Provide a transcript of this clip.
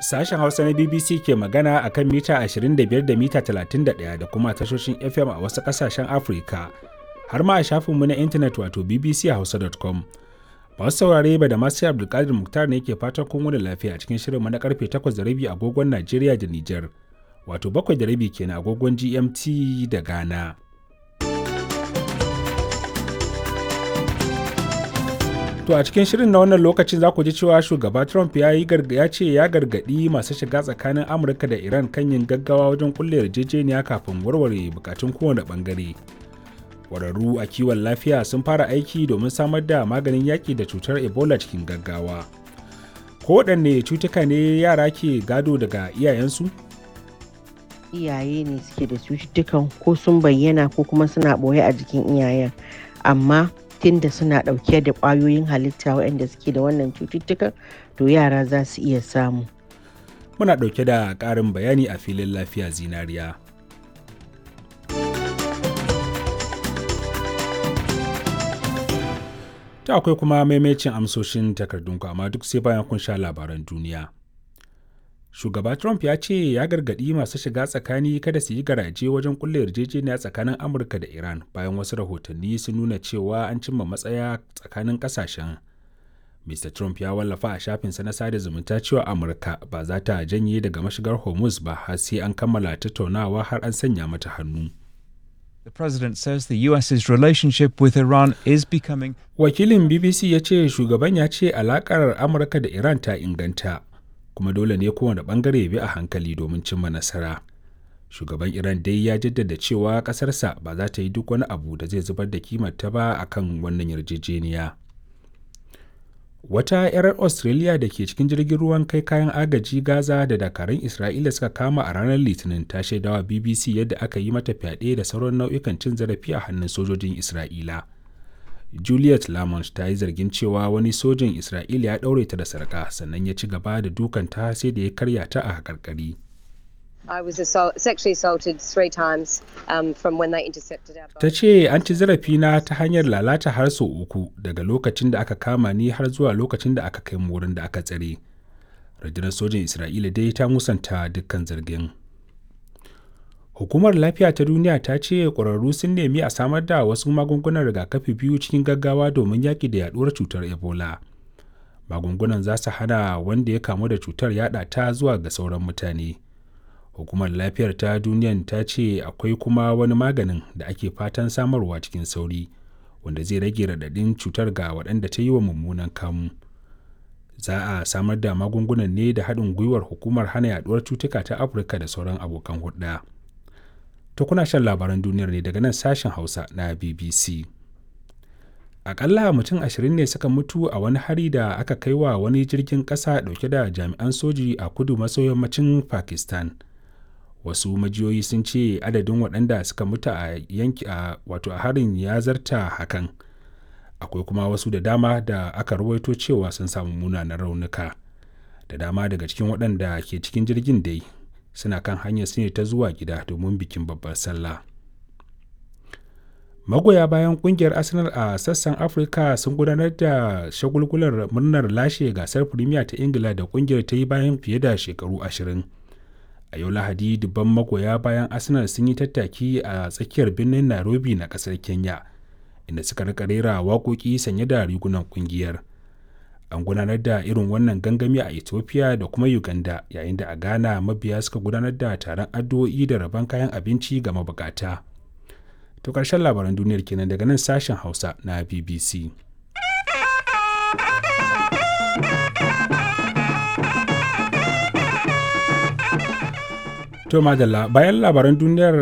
Sashen Hausa na BBC ke magana a kan mita 25 da mita 31 da kuma tashoshin FM a wasu ƙasashen Afirka, har ma a shafinmu na intanet wato bbchausa.com. Masu saurare ba da masu Abdulkadir Muktar ne ke fatan kun wani lafiya a cikin shirinmu na karfe 8:30 agogon Najeriya da Nijar, wato 7:30 kenan agogon GMT da Ghana. To a cikin shirin na wannan lokacin za ku ji cewa shugaba Trump ya yi ya ce ya gargaɗi masu shiga tsakanin Amurka da Iran kan yin gaggawa wajen kulle yarjejeniya kafin warware bukatun kowane bangare. Ƙwararru a kiwon lafiya sun fara aiki domin samar da maganin yaƙi da cutar Ebola cikin gaggawa. Kowaɗanne cutuka ne yara ke gado daga iyayensu? Iyaye ne suke da cututtukan ko sun bayyana ko kuma suna ɓoye a jikin iyayen. Amma da suna ɗauke da ƙwayoyin halitta waɗanda suke da wannan cututtukan to yara za su iya samu. Muna ɗauke da ƙarin bayani a filin lafiya zinariya. Ta akwai kuma maimacin amsoshin takardunku amma duk sai bayan kun sha labaran duniya. Shugaba Trump ya ce ya gargaɗi masu shiga tsakani kada su yi garaje wajen kulle yarjejeniya tsakanin Amurka da Iran bayan wasu rahotanni sun nuna cewa an cimma matsaya tsakanin ƙasashen. Mr. Trump ya wallafa a shafinsa na sada zumunta cewa Amurka ba za ta janye daga mashigar Hormuz ba har sai an kammala tattaunawa har an sanya mata hannu. The president says the US's relationship with Iran is becoming Wakilin BBC ya ce shugaban ya ce alakar Amurka da Iran ta inganta. kuma dole ne kowane bangare bi a hankali domin cimma nasara shugaban iran dai ya jaddada cewa kasarsa ba za ta yi duk wani abu da zai zubar da kimarta ba a kan wannan yarjejeniya wata 'yar australia da ke cikin jirgin ruwan kai kayan agaji gaza da dakarun isra'ila suka kama a ranar litinin ta shaidawa bbc yadda aka yi mata fyaɗe da sauran nau'ikan cin zarafi a hannun sojojin isra'ila Juliet Lamont ta yi zargin cewa wani sojin Isra'ila ya ɗaure ta da sarƙa sannan ya ci gaba da dukanta sai da ya karya ta a haƙarƙari. I was assault, sexually assaulted three times um, from when they intercepted our boat. Ta ce an ci zarafina ta hanyar lalata har sau uku daga lokacin da aka kama ni har zuwa lokacin da aka kai mu wurin da aka tsare. Rundunar sojin Isra'ila dai ta musanta dukkan zargin. Hukumar Lafiya ta Duniya ta ce ƙwararru sun nemi a samar da wasu magungunan rigakafi biyu cikin gaggawa domin yaƙi da yaɗuwar cutar Ebola. Magungunan za su hana wanda ya kamu da cutar yaɗa ta zuwa ga sauran mutane. Hukumar Lafiyar ta Duniyan ta ce akwai kuma wani maganin da ake fatan samarwa cikin sauri, wanda zai rage raɗaɗin cutar ga waɗanda ta yi wa mummunan kamu. Za a samar da magungunan ne da haɗin gwiwar hukumar hana yaɗuwar cutuka ta Afirka da sauran abokan hulɗa. To kuna shan labaran duniyar ne daga nan sashen Hausa na BBC. Akalla mutum ashirin ne suka mutu a wani hari da aka kai wa wani jirgin ƙasa ɗauke da jami'an soji a kudu maso yammacin Pakistan. Wasu majiyoyi sun ce adadin waɗanda suka mutu a yanki a wato a harin ya zarta hakan. Akwai kuma wasu da dama da aka rawaito cewa sun samu munanan raunuka. Da dama daga cikin waɗanda ke cikin jirgin dai suna kan hanyar su ne ta zuwa gida domin bikin babbar sallah magoya bayan kungiyar arsenal a sassan afirka sun gudanar da shagulgular murnar lashe gasar premier ta ingila da kungiyar ta yi bayan fiye da shekaru ashirin a yau lahadi dubban magoya bayan arsenal sun yi tattaki a tsakiyar birnin nairobi na kasar kenya inda suka rika rera waƙoƙi sanye da rigunan kungiyar an gudanar da irin wannan gangami a ethiopia da kuma uganda yayin da a ghana mabiya suka gudanar da taron addu'o'i da rabon kayan abinci ga mabukata to karshen labaran duniyar kenan daga nan sashen hausa na bbc to madalla bayan labaran duniyar